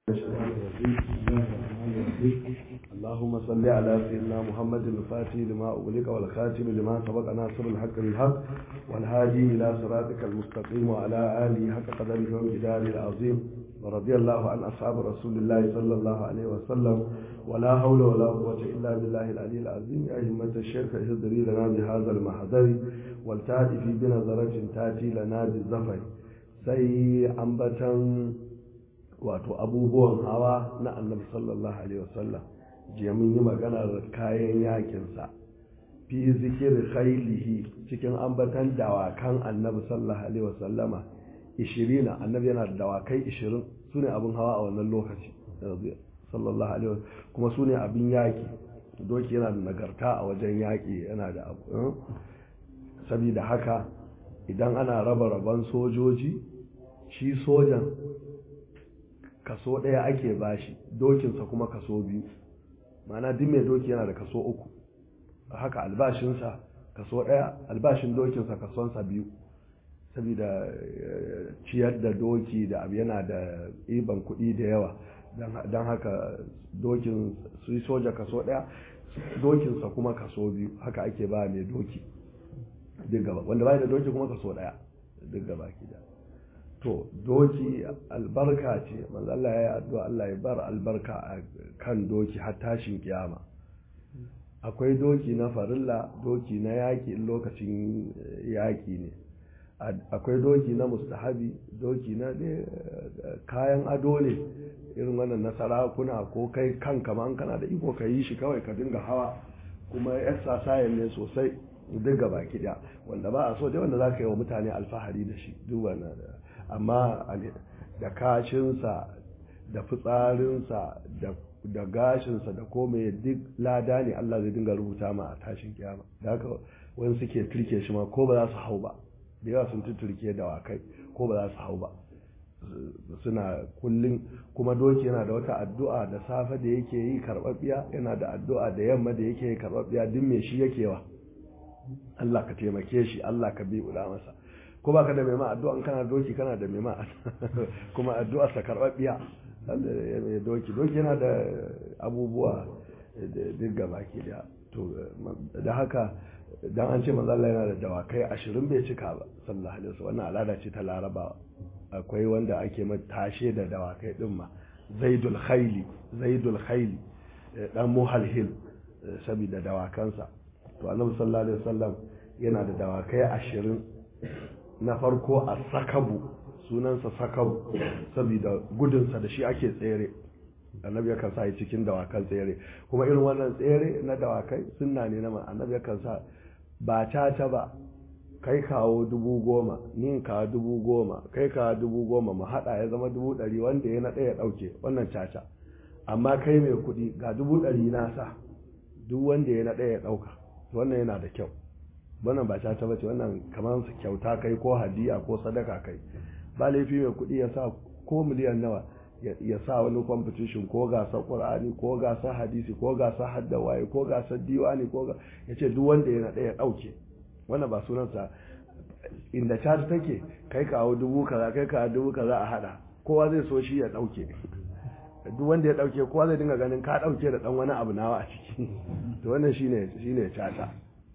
اللهم صل على سيدنا محمد الفاتح لما أغلق والخاتم لما سبق ناصر الحق بالحق والهادي إلى صراطك المستقيم وعلى آله حق قدره ومقداره العظيم ورضي الله عن أصحاب رسول الله صلى الله عليه وسلم ولا حول ولا قوة إلا بالله العلي العظيم يا همة الشيخ اهدري لنا بهذا المحضر والتأتي في بنظرة تأتي لنا بالزفر sai ambatan wato abubuwan hawa na annabi sallallahu alaihi wasallam jiya mun yi maganar kayan yakinsa fi zikir khailihi cikin ambatan dawakan annabi sallallahu alaihi wasallama 20 annabi yana da dawakai 20 sune abin hawa a wannan lokaci sallallahu alaihi wasallam kuma sune abin yaki doki yana da nagarta a wajen yaki yana da abu saboda haka idan ana raba raban sojoji shi sojan kaso ɗaya ake bashi dokinsa kuma kaso biyu mana duk mai doki yana da kaso uku haka albashinsa kaso ɗaya albashin dokinsa kasonsa biyu saboda ciyar da doki da abu yana da iban kuɗi da yawa don haka dokin su soja kaso ɗaya dokinsa kuma kaso biyu haka ake ba mai doki duk gaba wanda bai da doki kuma kaso ɗaya duk gaba ki da to doki albarka ce manzo Allah ya yi addu'a Allah ya bar albarka a kan doki har tashin kiyama akwai doki na farilla doki na yaƙi lokacin yaƙi ne akwai doki na mustahabi doki na kayan ado ne irin wannan na sarakuna ko kai kanka ma kana da iko ka yi shi kawai ka dinga hawa kuma exercise ne sosai duk gaba daya wanda ba a so dai wanda za ka yi wa mutane alfahari da shi duk wannan amma da kashinsa da fitsarinsa da gashinsa da komai duk lada ne Allah zai dinga rubuta ma a tashin kiyama da haka wani suke turke shi ma ko ba za su hau ba da yawa sun turke da wakai ko ba za su hau ba suna kullum kuma doki yana da wata addu'a da safe da yake yi karɓaɓɓiya yana da addu'a da yamma da yake yi karɓaɓɓiya duk me shi yake wa Allah ka taimake shi Allah ka bi ula masa ko baka da mai ma addu'a kana doki kana da mai ma kuma addu'a sa karɓaɓɓiya doki doki yana da abubuwa duk gaba ke da to da haka dan an ce manzo Allah yana da dawakai ashirin bai cika ba sallallahu alaihi wasallam wannan al'ada ce ta larabawa akwai wanda ake tashe da dawakai din ma zaidul khaili zaidul khaili dan muhalhil saboda dawakansa to annabi sallallahu alaihi wasallam yana da dawakai ashirin na farko a sakabu sunansa sakabu saboda gudunsa da shi ake tsere annabi yakan sa cikin dawakan tsere kuma irin wannan tsere na dawakai sunna ne na annabi yakan sa ba caca ba kai kawo dubu goma ni kawo dubu goma kai kawo dubu goma mu haɗa ya zama dubu ɗari wanda ya na ɗaya ɗauke wannan caca amma kai mai kuɗi ga dubu ɗari na sa duk wanda ya na ɗaya ɗauka wannan yana da kyau wannan ba caca ba ce wannan kamar su kyauta kai ko hadiya ko sadaka kai ba laifi mai kuɗi ya sa ko miliyan nawa ya sa wani competition ko gasar qur'ani ko gasar hadisi ko gasar hadda waye ko gasar diwani ko ya ce duk wanda ya na ɗaya ɗauke wannan ba sunansa inda caca take kai kawo dubu kaza kai kawo dubu kaza a hada kowa zai so shi ya ɗauke duk wanda ya ɗauke kowa zai dinga ganin ka ɗauke da ɗan wani abu nawa a ciki to wannan shine shine caca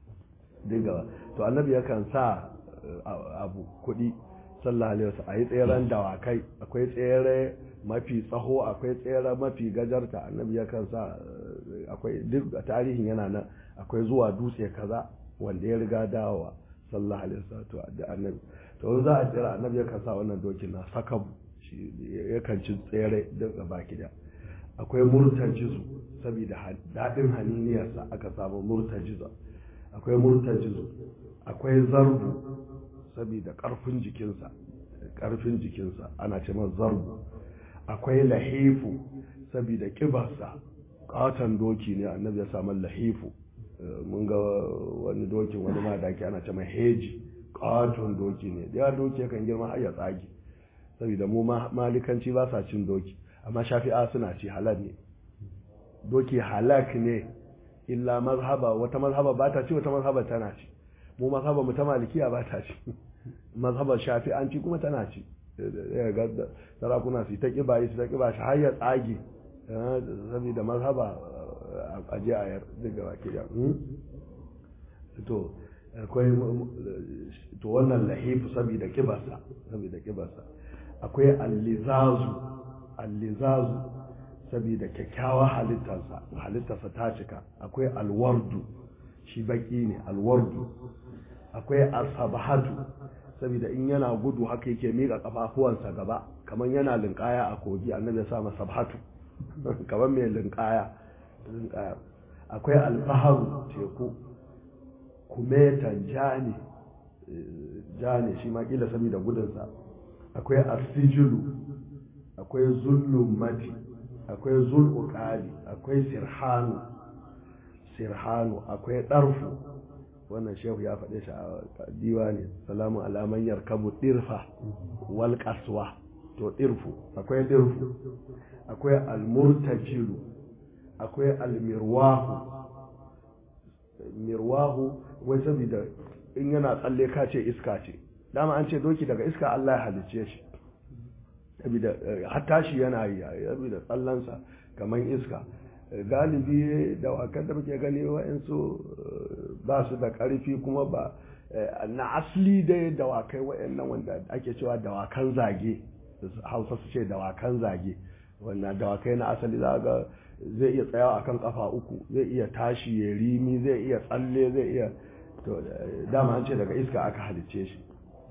dinga to annabi yakan sa abu kuɗi sallallahu alaihi wasallam ayi tseren dawakai akwai tsere mafi tsaho akwai tsere mafi gajarta annabi yakan sa akwai duk tarihin yana nan akwai zuwa dutse kaza wanda ya riga dawowa sallallahu alaihi wasallam da annabi to za a tsira annabi yakan sa wannan dokin na sakabu shi yakan ci tsere duk baki da akwai murtajizu saboda daɗin haniniyarsa aka samu murtajizu akwai murtajizu akwai zarbu saboda ƙarfin jikinsa ƙarfin jikinsa ana ce man zarbu akwai lahifu saboda ƙibarsa ƙaton doki ne annabi ya samu lahifu mun ga wani dokin wani ma daki ana ce mai heji ƙaton doki ne ya doki kan girma har ya tsage saboda mu malikanci ba sa cin doki amma shafi'a suna ci halal ne doki halak ne illa mazhaba wata mazhaba ba ta ci wata mazhaba tana ci mu mazhaba mu ta malikiya ba ta ci mazhabar shafi'anci kuma tana ci ya ga sarakuna su ta kiba su ta kiba shi har ya tsage saboda mazhaba a je a yar duk gaba ke ya to akwai to wannan lahifu saboda kibarsa saboda kibarsa akwai allizazu allizazu saboda kyakkyawa halittarsa halittarsa ta cika akwai alwardu shi baki ne alwardu akwai asabahatu saboda in yana gudu haka yake miƙa kafafuwansa gaba kamar yana linkaya a kogi annabi ya sa masa sabhatu kamar mai linkaya linkaya akwai albaharu teku kumetan jani jani shi ma kila saboda gudunsa akwai asijulu akwai zullun mati akwai zul'uƙali akwai sirhanu sirhanu akwai ɗarfu wannan shehu ya faɗe shi a diwani salamu alaman yarkabu ɗirfa wal ƙaswa to ɗirfu akwai ɗirfu akwai almurtajilu akwai almirwahu mirwahu wai saboda in yana tsalle ka ce iska ce dama an ce doki daga iska Allah ya halicce shi saboda hatta shi yana yi saboda tsallansa kamar iska galibi dawakan da muke gani wa'yansu ba su da ƙarfi kuma ba na asali dai dawakai wa'yannan wanda ake cewa dawakan zage hausa su ce dawakan zage wannan dawakai na asali za ga zai iya tsayawa akan kafa uku zai iya tashi ya rimi zai iya tsalle zai iya to dama an ce daga iska aka halicce shi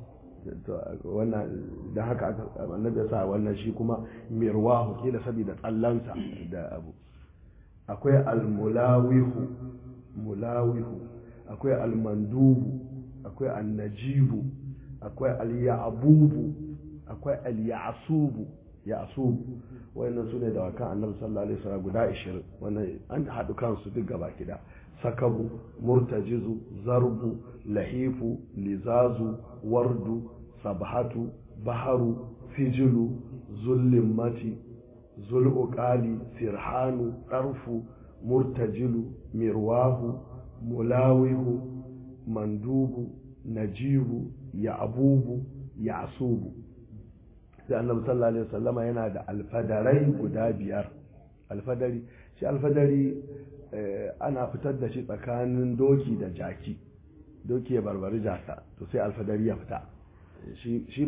wannan da haka annabi ya sa wannan shi kuma mirwahu kila saboda tsallansa da abu akwai almulawihu mulawihu akwai almandubu akwai annajibu akwai alyabubu akwai alyasubu yasubu wayannan su ne dawakan annabi sallallahu alaihi wasallam guda 20 wannan an haɗu kansu duk gaba kida sakabu murtajizu zarbu lahifu lizazu wardu sabhatu baharu fijilu zullimmati zul'uqali sirhanu ɗarfu murtajilu mirwahu mulawihu mandubu najibu ya'bubu ya'subu sai annabi sallallahu alaihi wasallama yana da alfadarai guda biyar alfadari shi alfadari ana fitar da shi tsakanin doki da jaki doki ya barbari jaka to sai alfadari ya fita shi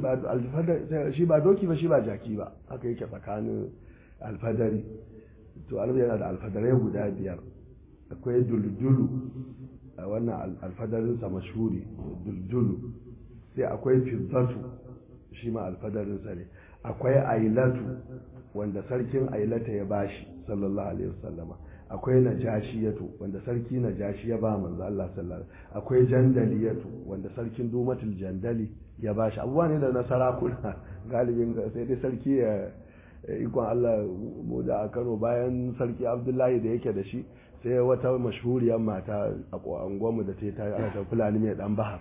ba doki ba shi ba jaki ba haka yake tsakanin alfadari to alfa yana da alfadarai guda biyar akwai duldulu a wannan alfadarinsa mashhuri duldulu sai akwai fizzatu shi ma alfadarinsa ne akwai ailatu wanda sarkin ailata ya bashi sallallahu alaihi wasallama akwai najashiyatu wanda sarki najashi ya ba manzo Allah sallallahu akwai jandaliyatu wanda sarkin dumatul jandali ya bashi abubuwa ne da na sarakuna galibin sai dai sarki ya ikon Allah mu da a Kano bayan sarki Abdullahi da yake da shi sai wata mashhuriyar mata a mu da ta ta fulani mai dan bahar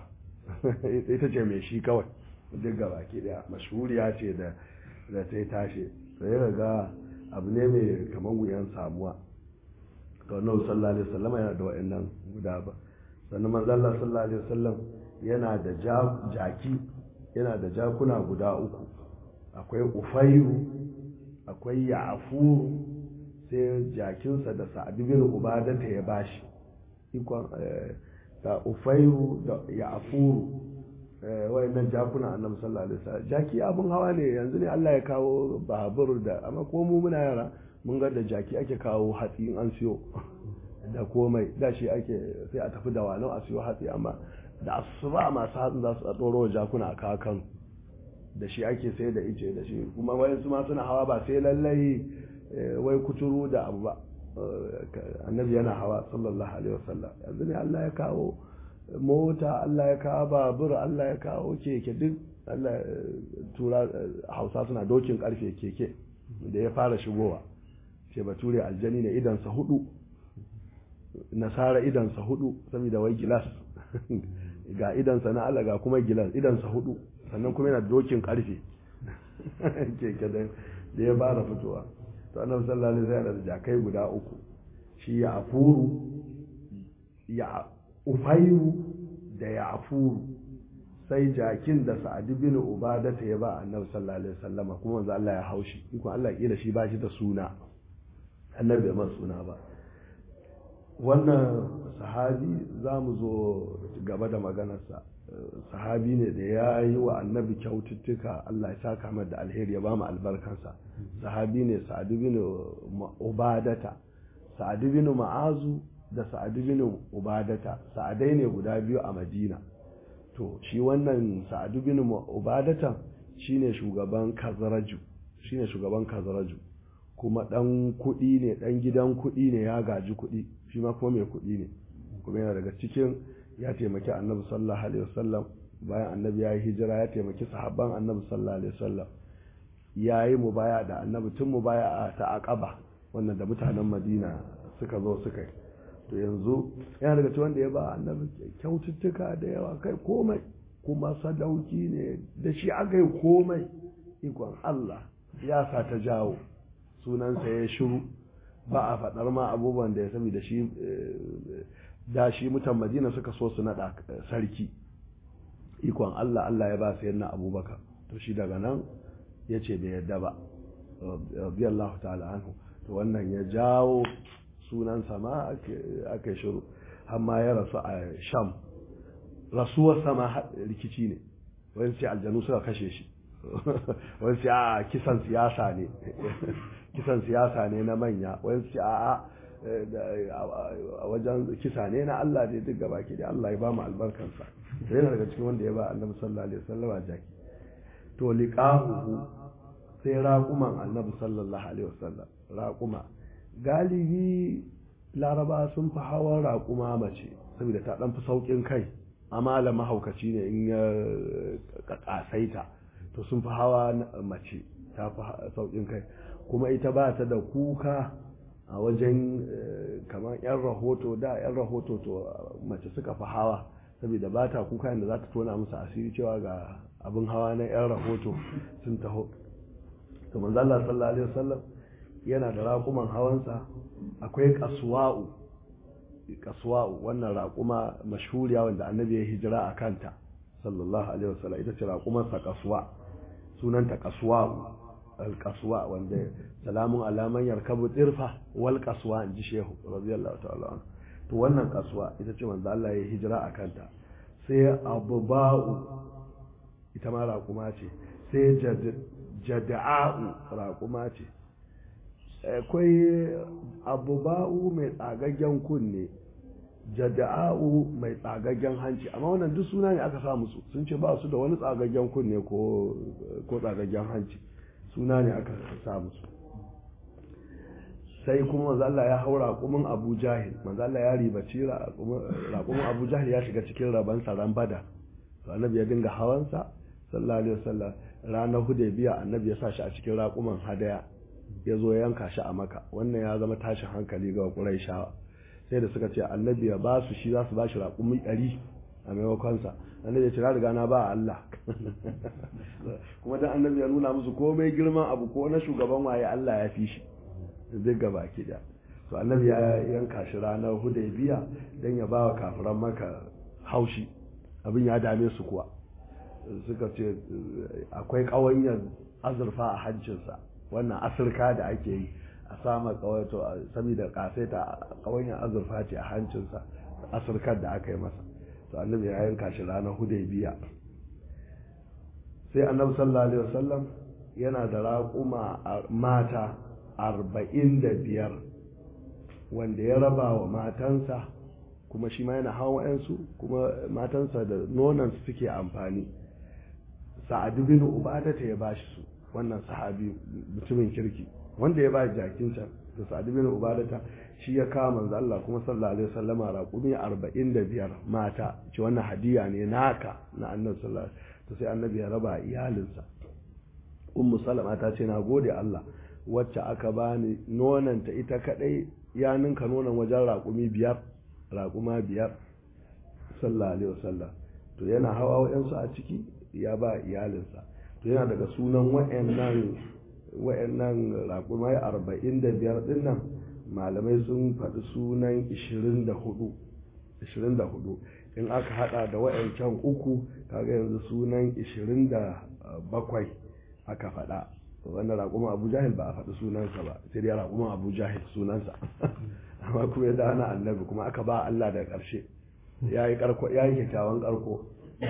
ita ce mai shi kawai duk gaba ke da mashhuriya ce da da ta tashi sai ga abu ne mai kamar wuyan samuwa to annabi sallallahu alaihi wasallam yana da wa'annan guda ba sannan manzo Allah sallallahu alaihi wasallam yana da jaki yana da jakuna guda uku akwai ufairu akwai ya'furu sai jakinsa da sa'ad bin ubada ta ya bashi ikon da ufairu da ya'furu wayannan jakuna annabi sallallahu alaihi wasallam jaki abun hawa ne yanzu ne Allah ya kawo babur da amma ko mu muna yara mun ga da jaki ake kawo hatsi in an siyo da komai da shi ake sai a tafi da wano a siyo hatsi amma da asuba masu hatsin za su tsoro jakuna a kakan da shi ake sai da ice da shi kuma wayansu ma suna hawa ba sai lallai wai kuturu da abu ba annabi yana hawa sallallahu alaihi wasallam yanzu ne Allah ya kawo mota Allah ya kawo babur Allah ya kawo keke duk Allah tura hausa suna dokin karfe keke da ya fara shigowa ce bature aljani ne idansa hudu nasara idansa hudu saboda wai gilas ga idansa na Allah ga kuma gilas idansa hudu sannan kuma yana dokin karfe keke da ya fara fitowa to annabi sallallahu alaihi wasallam da jakai guda uku shi ya afuru ya ufairu da ya afuru sai jakin da sa'ad bin ubadata ya ba annabi sallallahu alaihi wasallama kuma manzo Allah ya haushi iko Allah kila shi ba shi da suna annabi bai masa suna ba wannan sahabi za mu zo gaba da maganarsa sahabi ne da ya yi wa annabi kyaututtuka Allah ya saka mai da alheri ya ba mu albarkansa sahabi ne sa'adu bin ubadata sa'adu bin ma'azu da sa'adu bin ubadata sa'adai ne guda biyu a madina to shi wannan sa'adu bin ubadata shine shugaban kazaraju shine shugaban kazaraju kuma dan kuɗi ne dan gidan kuɗi ne ya gaji kuɗi shi ma kuma mai kuɗi ne kuma yana daga cikin ya taimaki annabi sallallahu alaihi wasallam bayan annabi ya yi hijira ya taimaki sahabban annabi sallallahu alaihi wasallam ya yi mubaya da annabi tun mubaya ta aqaba wannan da mutanen madina suka zo suka yi to yanzu yana daga cikin wanda ya ba annabi kyaututtuka da yawa kai komai kuma sadauki ne da shi aka yi komai ikon Allah ya sa ta jawo sunansa ya shiru ba a faɗar ma abubuwan da ya sami da shi da shi mutan madina suka so su naɗa sarki ikon Allah Allah ya ba su yana abubakar to shi daga nan ya ce bai yadda ba biyallahu ta'ala anhu to wannan ya jawo sunansa ma aka shiru amma ya rasu a sham rasuwar sama rikici ne wani sai aljanu suka kashe shi wani sai a kisan siyasa ne kisan siyasa ne na manya wani sai a a wajen kisa ne na Allah ne duk gaba ke da Allah ya ba mu albarkansa da yana daga cikin wanda ya ba annabi sallallahu alaihi wasallam jaki to liqahu sai raquman annabi sallallahu alaihi wasallam raquma galibi laraba sun fi hawan raƙuma mace saboda ta ɗan fi sauƙin kai amala mahaukaci ne in ya ƙasaita to sun fi hawa mace ta fi sauƙin kai kuma ita ba ta da kuka a wajen kamar 'yan rahoto da 'yan rahoto to mace suka fi hawa saboda ba ta kuka yadda za ta tona musu asiri cewa ga abin hawa na 'yan rahoto sun taho to manzala sallallahu alaihi wasallam yana da raƙuman hawansa akwai kasuwa'u kasuwa'u wannan raƙuma mashhuriya wanda annabi ya hijira a kanta sallallahu alaihi wasallam ita ce raƙumarsa kasuwa sunanta kasuwa'u al-kasuwa wanda salamun alaman yarkabu dirfa wal kasuwa in ji shehu radiyallahu ta'ala anhu to wannan kasuwa ita ce manzo Allah ya hijira a kanta sai abuba'u ita ma raƙuma ce sai jada'u raƙuma ce akwai abuba'u mai tsagaggen kunne jada'u mai tsagaggen hanci amma wannan duk suna ne aka sa musu sun ce ba su da wani tsagaggen kunne ko tsagaggen hanci suna ne aka sa musu sai kuma manzo Allah ya haura raƙumin Abu Jahil manzo Allah ya ribaci raƙumin Abu Jahil ya shiga cikin raban saran bada to annabi ya dinga hawansa sallallahu alaihi wasallam ranar Hudaybiya annabi ya sa shi a cikin raƙuman hadaya ya zo yanka shi a maka wannan ya zama tashin hankali ga Qurayshawa sai da suka ce annabi ya ba su shi za su ba shi raƙumi ɗari a maimakonsa annabi ya ce na riga na ba Allah kuma dan annabi ya nuna musu komai girman abu ko na shugaban waye Allah ya fi shi duk gaba ki da to annabi ya yanka shi ranar hudaybiya dan ya bawa kafiran maka haushi abin ya dame su kuwa suka ce akwai ƙawanyar azurfa a hancinsa wannan asirka da ake yi a sama kawaito saboda kasaita ƙawanyar azurfa ce a hancinsa asirkar da aka yi masa to annabi ya yanka shi ranar hudaybiya sai annabi sallallahu alaihi wasallam yana da raƙuma mata arba'in da biyar wanda ya raba wa matansa kuma shi ma yana hawa yansu kuma matansa da nonansu suke amfani sa'adu bin ubadata ya bashi su wannan sahabi mutumin kirki wanda ya ba jakin can da sa'adu bin ubadata shi ya kawo manzo Allah kuma sallallahu alaihi wasallama raƙumi arba'in da biyar mata ce wannan hadiya ne naka na annabi sallallahu alaihi to sai annabi ya raba iyalinsa ummu salama ta ce na gode Allah wacce aka bani nonanta ita kadai ya ninka nonon wajen raƙumi biyar raƙuma biyar sallallahu alaihi wasallam to yana hawa wayansu a ciki ya ba iyalinsa to yana daga sunan wayannan wayannan raƙumai arba'in da biyar din nan malamai sun faɗi sunan ishirin da hudu ishirin da hudu in aka hada da wayancan uku kaga yanzu sunan 27 aka faɗa wannan raƙumin abu jahil ba a faɗi sunansa ba sai dai raƙumin abu jahil sunansa amma kuma ya dana annabi kuma aka ba Allah da ƙarshe ya yi kyakkyawan ƙarko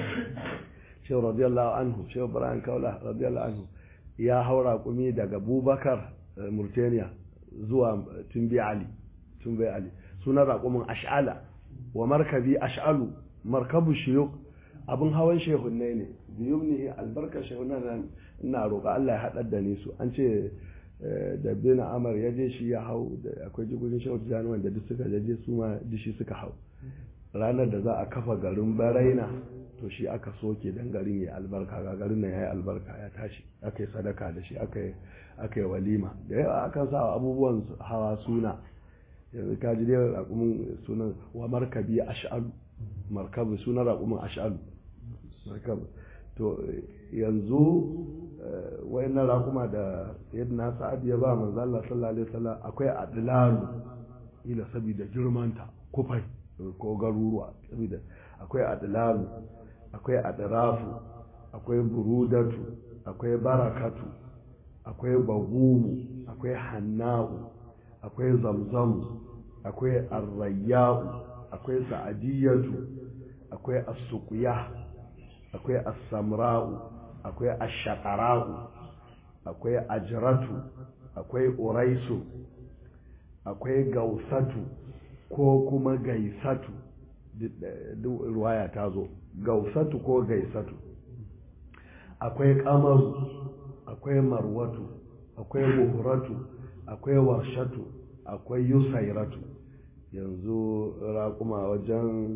shehu radiyallahu anhu shehu ibrahim kaula radiyallahu anhu ya hau raƙumi daga bubakar murtaniya zuwa tumbi ali tumbi ali sunan raƙumin ash'ala wa markabi ash'alu markabu shiyuk abin hawan shehunne ne biyu ne albarkar shehunan nan ina roƙa Allah ya haɗar da ni su an ce da bin amar ya je shi ya hau da akwai jigogin shehu tijjani wanda duk suka je su ma dishi suka hau ranar da za a kafa garin baraina to shi aka soke dan garin ya albarka ga garin nan ya yi albarka ya tashi aka yi sadaka da shi aka yi walima da yawa akan sa abubuwan hawa suna yanzu ka ji dai raƙumin sunan wa markabi ash'alu markabi sunan raƙumin ash'alu markabi to yanzu wayannan raƙuma da yadda sa'ad ya ba manzo Allah sallallahu alaihi wasallam akwai adlalu ila saboda girmanta kufai ko garuruwa saboda akwai adlalu akwai adrafu akwai burudatu akwai barakatu akwai bagumu akwai hanna'u akwai zamzamu akwai arrayya'u akwai sa'adiyatu akwai as-suqya akwai as-samra'u akwai ash-shaqara'u akwai ajratu akwai uraisu akwai gausatu ko kuma gaisatu duk ruwaya ta zo gausatu ko gaisatu akwai kamaru akwai marwatu akwai buhuratu akwai warshatu akwai yusairatu yanzu raƙuma wajen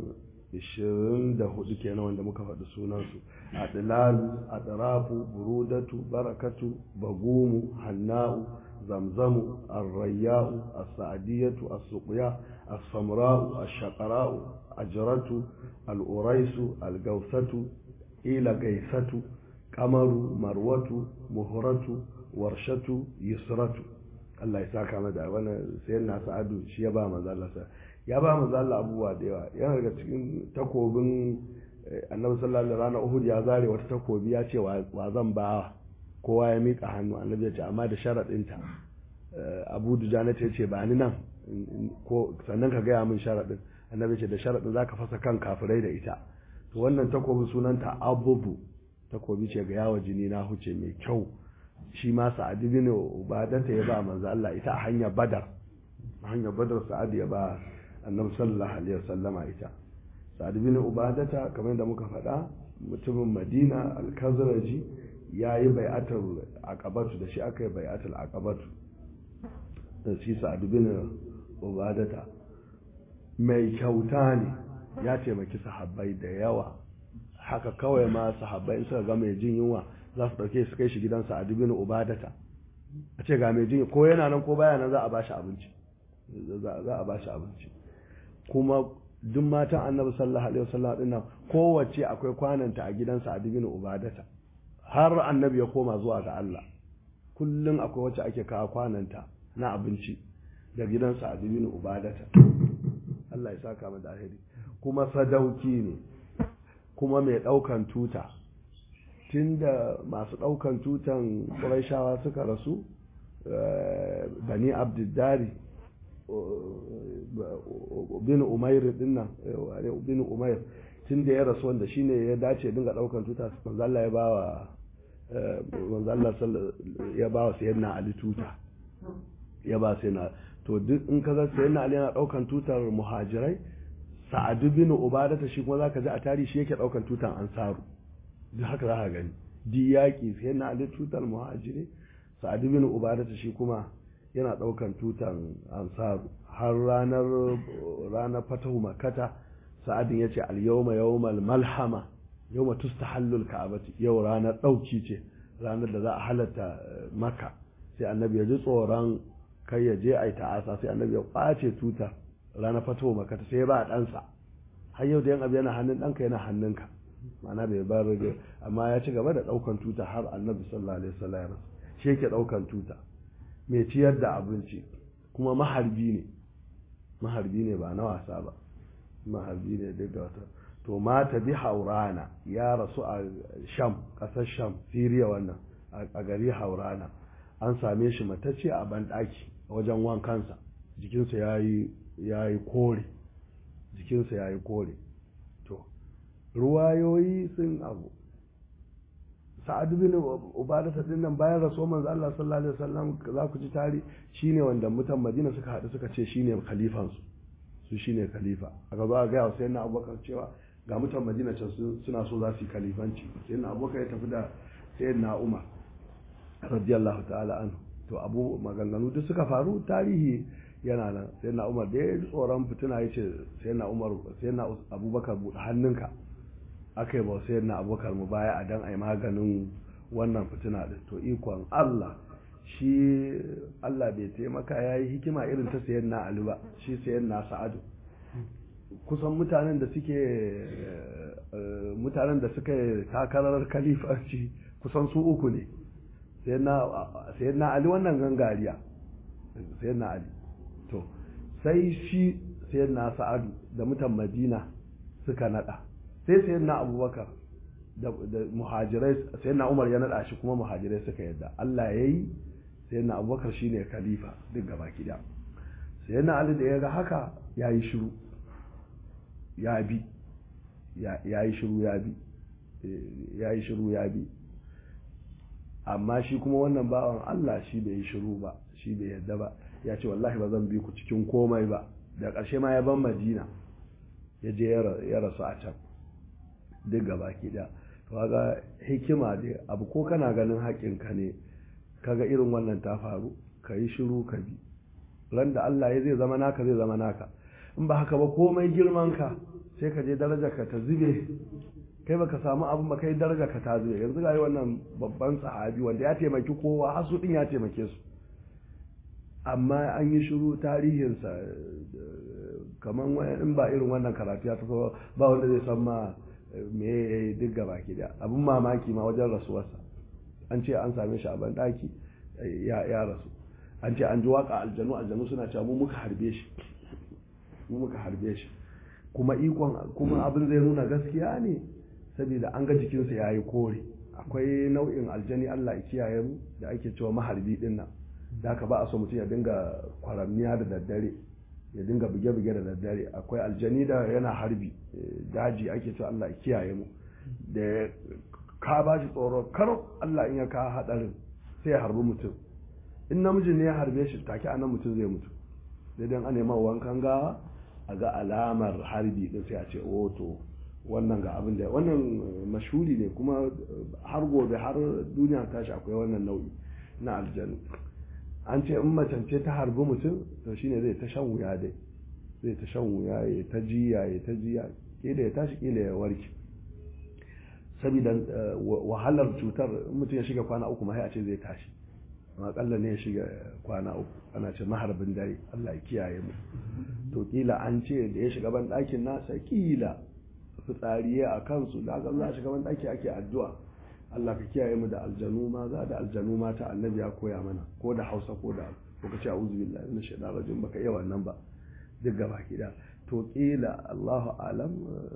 24 kenan wanda muka faɗi sunansu adilalu adarafu burudatu barakatu bagumu hanna'u zamzamu arrayya'u as-sa'diyatu as-suqya as-samra'u ash-shaqara'u ajratu al-uraisu al-gawsatu ila gaisatu kamaru marwatu muhuratu warshatu yusratu Allah ya saka mada wannan sayan na sa'adu shi ya ba manzo Allah ya ba manzo Allah abubuwa da yawa yana daga cikin takobin annabi sallallahu alaihi wasallam Uhud ya zare wata takobi ya ce wa zan ba kowa ya mika hannu annabi ya ce amma da sharadin ta Abu Dujana ta ce ba ni nan ko sannan ka gaya min sharadin annabi ya ce da sharadin zaka fasa kan kafirai da ita to wannan takobin sunanta abubu takobi ce ga yawa jini na huce mai kyau shi ma sa'ad bin ubadata ya ba manzo Allah ita a hanyar badar a hanyar badar sa'ad ya ba annabi sallallahu alaihi wasallama ita sa'ad bin ubadata kamar yadda muka faɗa mutumin madina al-kazraji ya yi bai'atul aqabatu da shi aka yi bai'atul aqabatu da shi sa'ad bin ubadata mai kyauta ne ya taimaki sahabbai da yawa haka kawai ma sahabbai suka ga mai jin yunwa za su dauke su kai shi gidansa a dubin ubadata a ce ga mai jin ko yana nan ko baya nan za a bashi abinci za a bashi abinci kuma duk matan annabi sallallahu alaihi wasallam din nan kowace akwai kwananta a gidansa a dubin ubadata har annabi ya koma zuwa ga Allah kullum akwai wacce ake kawo kwananta na abinci da gidansa a dubin ubadata Allah ya saka mu da alheri kuma sadauki ne kuma mai ɗaukan tuta tunda masu ɗaukan tutan ƙuraishawa suka rasu bani abdiddari bin umair dinnan bin umair tun da ya rasu wanda shine ya dace dinga ɗaukan tuta manzalla ya bawa manzalla ya bawa sayyidina ali tuta ya ba sayyidina to duk in ka ga sayyidina ali yana ɗaukan tutar muhajirai sa'adu bin ubadata shi kuma zaka ji a tarihi shi yake daukan tutan ansaru duk haka za ka gani di yaki sai na ali tutar muhajiri sa'adu bin ubadata shi kuma yana daukan tutan ansaru har ranar ranar fatahu makkata sa'adin yace al yawma yawmal malhama yawma tustahallu al ka'bati yau ranar dauki ce ranar da za a halatta makka sai annabi ya ji tsoron kai ya je ai ta'asa sai annabi ya kwace tutar ranar fatowa makata sai ba ɗansa har yau da yan abu yana hannun ɗanka yana hannunka ma'ana bai bar rage amma ya ci gaba da ɗaukan tuta har annabi sallallahu alaihi wasallam shi yake ɗaukan tuta mai ciyar da abinci kuma maharbi ne maharbi ne ba na wasa ba maharbi ne duk da wata to mata bi haurana ya rasu a sham ƙasar sham siriya wannan a gari haurana an same shi matacce a banɗaki a wajen wankansa jikinsa ya yi kore jikinsa ya yi kore to ruwayoyi sun abu sa'ad bin ubadata din nan bayan raso manzo Allah sallallahu alaihi wasallam za ku ji tari shine wanda mutan Madina suka haɗu suka ce shine khalifan su su shine khalifa aka zo ga sai na Abubakar cewa ga mutan Madina can suna so za su yi khalifanci sai na Abubakar ya tafi da sayyidina Umar radiyallahu ta'ala anhu to abu maganganu duk suka faru tarihi yana nan sai na umar da ya tsoron fitina ya ce sai na umar sai na abubakar buɗe hannunka aka yi ba sai na abubakar mu baya a dan a yi maganin wannan fitina din to ikon allah shi allah bai taimaka ya yi hikima irin ta sayan na ali ba shi sayan na sa'adu kusan mutanen da suke mutanen da suka takarar kalifanci kusan su uku ne sai na ali wannan gangariya sai na ali to sai shi sai na sa'adu da mutan madina suka nada sai sai na abubakar da muhajirai sai na umar ya nada shi kuma muhajirai suka yadda allah ya yi sai na abubakar shi ne khalifa duk gaba kida sai na ali da ya ga haka ya yi shiru ya bi ya yi shiru ya bi ya yi shiru ya bi amma shi kuma wannan bawan Allah shi bai yi shiru ba shi bai yadda ba ya ce wallahi ba zan bi ku cikin komai ba da ƙarshe ma ya ban madina ya je ya rasu a can duk gaba ki da to ga hikima dai abu ko kana ganin haƙinka ne kaga irin wannan ta faru ka yi shiru ka bi ran da Allah ya zai zama naka zai zama naka in ba haka ba komai girman ka sai ka je darajar ka ta zube kai baka samu abin ba kai daraja ka ta zube yanzu ga wannan babban sahabi wanda ya taimaki kowa har su din ya taimake su amma an yi shiru tarihinsa kamar in ba irin wannan karatu ya taso ba wanda zai san ma me ya yi duk gaba ki da abin mamaki ma wajen rasuwarsa an ce an same shi a banɗaki ya rasu an ce an ji waka aljanu aljanu suna cewa mu muka harbe shi mu muka harbe shi kuma ikon kuma abin zai nuna gaskiya ne saboda an ga jikinsa ya yi kore akwai nau'in aljani Allah ya kiyaye mu da ake cewa maharbi din nan da haka ba a so mutum ya dinga kwaramniya da daddare ya dinga buge-buge da daddare akwai aljani da yana harbi daji ake cewa Allah ya kiyaye mu da ka ba shi tsoro kar Allah in ya ka hadarin sai ya harbi mutum in namiji ne ya harbe shi take anan mutum zai mutu daidai an nema wankan gawa a ga alamar harbi din sai a ce oh to wannan ga abin da wannan mashuri ne kuma har gobe har duniya tashi akwai wannan nau'i na aljanu an ce in macance ta harbi mutum to shine zai ta shan wuya dai zai ta shan wuya ya ta jiya ya ta jiya kila ya tashi kila ya warke saboda wahalar cutar mutum ya shiga kwana uku ma a ce zai tashi amma kalla ne ya shiga kwana uku ana ce maharbin dare Allah ya kiyaye mu to kila an ce da ya shiga ban ɗakin nasa kila fitsariye a kansu da aka za a shiga ban ɗaki ake addu'a Allah ka kiyaye mu da aljanu maza da aljanu mata annabi ya koya mana ko da Hausa ko da ko ka ce a'udhu billahi minash shaitanir rajim baka iya wannan ba duk gaba kida to kila Allahu alam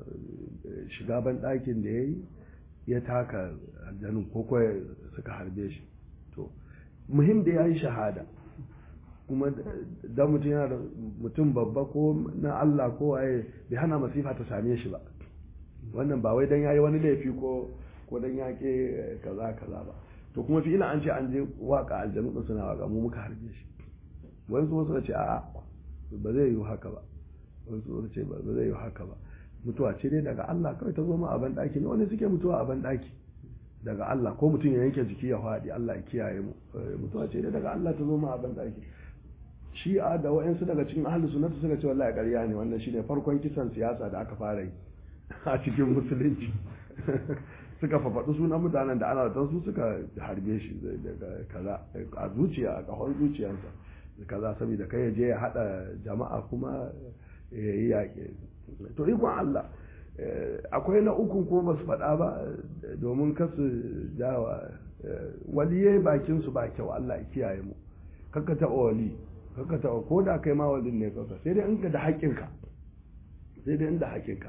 shiga ban ɗakin da yayi ya taka aljanun ko ko suka harbe shi to muhim da yayi shahada kuma da mutum yana da mutum babba ko na Allah ko waye bai hana masifa ta same shi ba wannan ba wai dan yayi wani laifi ko ko dan yake kaza kaza ba to kuma fi ina an ce an je waka aljanu din suna waka mu muka harbe shi wani su suka ce a'a ba zai yi haka ba wani su suka ce ba zai yi haka ba mutuwa ce dai daga Allah kawai ta zo ma a ban daki ne wani suke mutuwa a ban daki daga Allah ko mutum ya yanke jiki ya faɗi Allah ya kiyaye mu mutuwa ce dai daga Allah ta zo ma a ban daki shi'a da wa'ansu daga cikin ahli sunnati suka ce wallahi ƙarya ne wannan shine farkon kisan siyasa da aka fara yi a cikin musulunci suka fafaɗi sunan mutanen da ana da su suka harbe shi daga kaza a zuciya a kahon zuciyarsa kaza saboda kai ya je ya haɗa jama'a kuma ya yi yaƙi to ikon Allah akwai na ukun kuma ba su faɗa ba domin kasu jawa waliyai bakin su ba kyau Allah ya kiyaye mu kakka taɓa wali kakka taɓa ko da kai ma walin ne kakka sai dai in ka da haƙƙinka sai dai inda haƙƙinka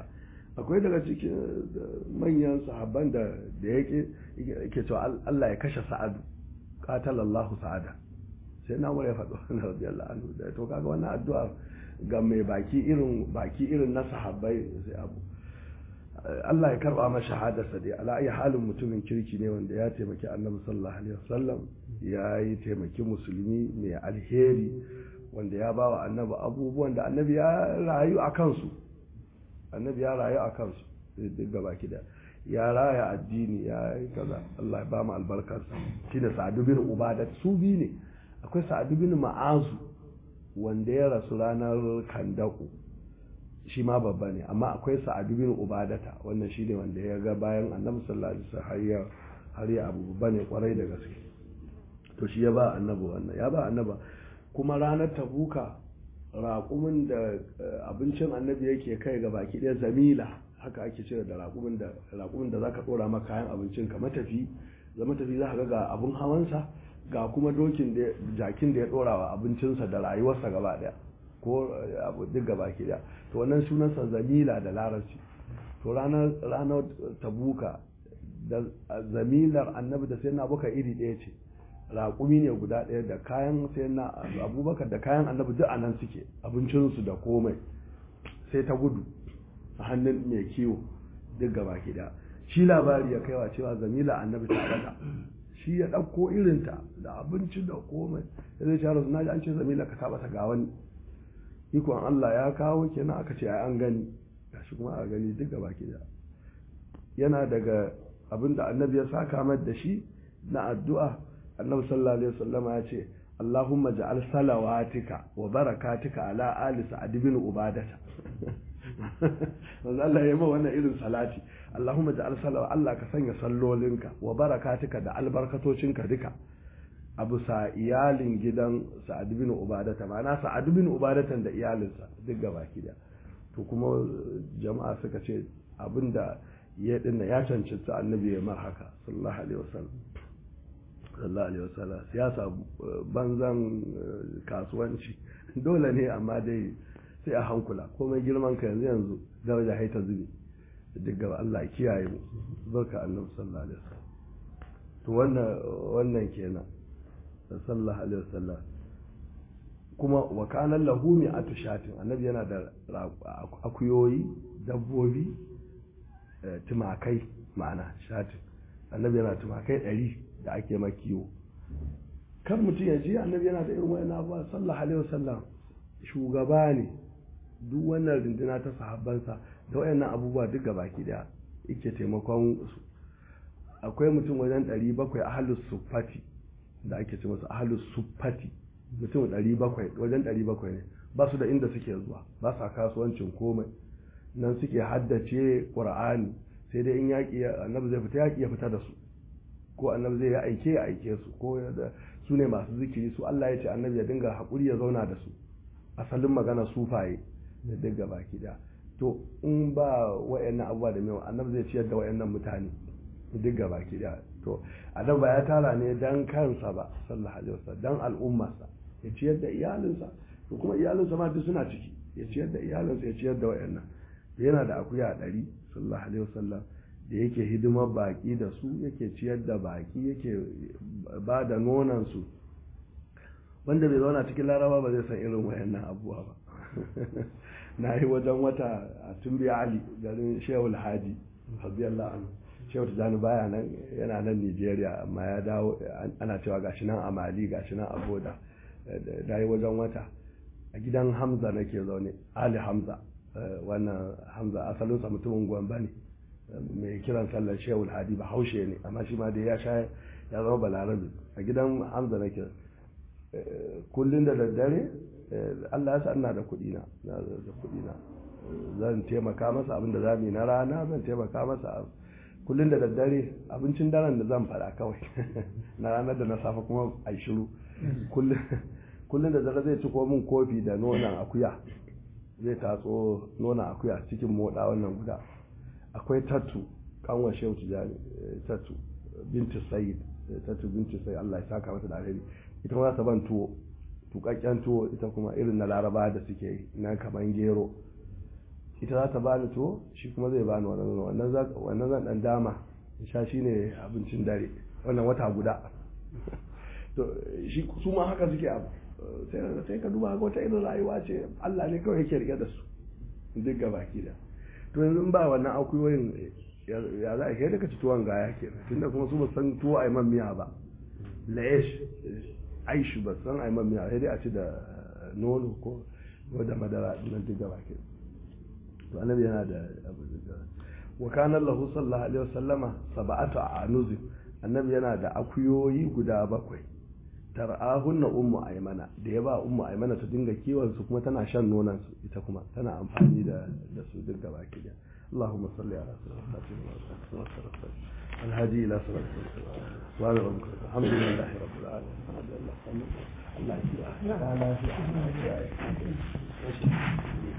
akwai daga cikin manyan sahabban da da yake yake cewa Allah ya kashe sa'adu qatalallahu sa'ada sai na ya faɗo na radiyallahu anhu da to kaga wannan addu'a ga mai baki irin baki irin na sahabbai sai abu Allah ya karba masa shahadarsa dai ala ayi halin mutumin kirki ne wanda ya taimaki annabi sallallahu alaihi wasallam ya yi taimaki musulmi mai alheri wanda ya ba wa annabi abubuwan da annabi ya rayu a kansu annabi ya rayu a kansu duk gaba da ya raya addini ya yi kaza Allah ya ba mu albarkarsa shine sa'adu bin ubadat su bi ne akwai sa'adu bin ma'azu wanda ya rasu ranar kandaku shi ma babba ne amma akwai sa'adu bin ubadata wannan shine wanda ya ga bayan annabi sallallahu alaihi wasallam har ya har ya abu babba ne kwarai da gaske to shi ya ba annabi wannan ya ba annaba kuma ranar tabuka raƙumin da abincin annabi yake kai ga baki ɗaya zamila haka ake cire da raƙumin da raƙumin da zaka ɗora maka kayan abincin ka matafi da matafi za ka ga abun hawansa ga kuma dokin da jakin da ya ɗora wa abincinsa da rayuwarsa gaba ɗaya ko abu duk gaba ki ɗaya to wannan sunansa zamila da larabci to ranar ranar tabuka da zamilar annabi da sai na buka iri ɗaya ce raƙumi ne guda ɗaya da kayan sai na abubakar da kayan annabi duk a nan suke abincinsu da komai sai ta gudu a hannun mai kiwo duk gaba ɗaya shi labari ya kaiwa cewa zamila annabi ta bata shi ya ɗauko irinta da abinci da komai ya zai shara na ji an ce zamila ka taɓa ta ga wani ikon allah ya kawo kenan aka ce ai an gani gashi kuma a gani duk gaba ɗaya yana daga abin da annabi ya saka mai da shi na addu'a annabi sallallahu alaihi wasallam ya ce Allahumma ja'al salawatika wa barakatika ala ali sa'ad bin ubadata manzo Allah ya yi wannan irin salati Allahumma ja'al salawa Allah ka sanya sallolinka wa barakatika da albarkatocinka duka abu sa iyalin gidan sa'ad bin ubadata ma'ana sa'ad bin ubadatan da iyalinsa duk gabaki da to kuma jama'a suka ce abinda ya dinna ya cancanta annabi ya mar haka sallallahu alaihi wasallam sallallahu alaihi wasallam siyasa banzan kasuwanci dole ne amma dai sai a hankula komai girman ka yanzu yanzu daraja haita zubi duk gaba Allah kiyaye mu barka annabi sallallahu alaihi wasallam to wannan wannan kenan sallallahu alaihi wasallam kuma wa kana lahu mi'atu shatin annabi yana da akuyoyi dabbobi tumakai ma'ana shatin annabi yana tumakai ɗari da ake makiyo kan mutum ya ji annabi yana da irin wani abuwa sallallahu alaihi wasallam shugaba ne duk wannan rinduna ta sahabbansa da wayannan abubuwa duk ga baki daya yake taimakon su akwai mutum wajen ɗari bakwai ahalus suffati da ake ce masu ahalus suffati mutum ɗari bakwai wajen ɗari bakwai ne ba su da inda suke zuwa ba sa kasuwancin komai nan suke haddace ƙur'ani sai dai in yaƙi annabi zai fita yaƙi ya fita da su ko annabi zai ya aike ya aike su ko su ne masu zikiri su Allah ya ce annabi ya dinga haƙuri ya zauna da su asalin magana sufaye da duk gaba da to in ba wayannan abubuwa da mewa annabi zai ciyar da wayannan mutane duk gaba da to annabi ba ya tara ne dan kansa ba sallallahu alaihi wasallam dan al'ummarsa ya ciyar da iyalinsa to kuma iyalinsa ma duk suna ciki ya ciyar da iyalinsa ya ciyar da wayannan yana da akuya ɗari sallallahu alaihi wasallam da yake hidimar baki da su yake ciyar da baki yake ba da nonansu wanda bai zauna cikin laraba ba zai san irin wayannan abubuwa ba na yi wajen wata a tumbi ali garin shehul haji rabiyallahu anhu shehu tijjani baya nan yana nan nigeria amma ya dawo ana cewa gashi nan a mali gashi nan a boda da yi wajen wata a gidan hamza nake zaune ali hamza wannan hamza asalinsa mutumin gwamba ne mai kiran sallar shehul hadi ba haushe ne amma shi ma dai ya sha ya zama balarabe a gidan hamza nake kullum da daddare Allah ya sa ina da kuɗi na da kuɗi na zan taimaka masa abinda za mu yi na rana zan taimaka masa kullum da daddare abincin daren da zan faɗa kawai na ranar da na safa kuma a shiru kullum da dare zai ci ko min kofi da nonon akuya zai tatso nonon akuya cikin moɗa wannan guda akwai tattu kanwa shehu tijani tattu binti sayid tattu binti sayid Allah ya saka mata da alheri ita kuma ta ban tuwo tukakken tuwo ita kuma irin na laraba da suke yi na kaman gero ita za ta bani to shi kuma zai bani wannan nono wannan zan dan dama sha shi ne abincin dare wannan wata guda to shi su ma haka suke abu sai ka duba ga wata irin rayuwa ce Allah ne kawai yake rike da su duk ga baki da to yanzu ba wannan akuyoyin ya za a kai daga ci tuwon gaya ke tunda kuma su ba san tuwo a man miya ba la'esh aishu ba san a man miya sai dai a ci da nono ko da madara nan duk ga baki to annabi yana da abu da wa kana lahu sallallahu alaihi wasallama sab'atu anuzi annabi yana da akuyoyi guda bakwai tar'ahunna ummu aymana da ya ba ummu aymana ta dinga kiwon su kuma tana shan nonon su ita kuma tana amfani da da su duk gaba ki da اللهم صل على سيدنا محمد الهادي الى صراط المستقيم وعلى ربك الحمد لله رب العالمين الله الله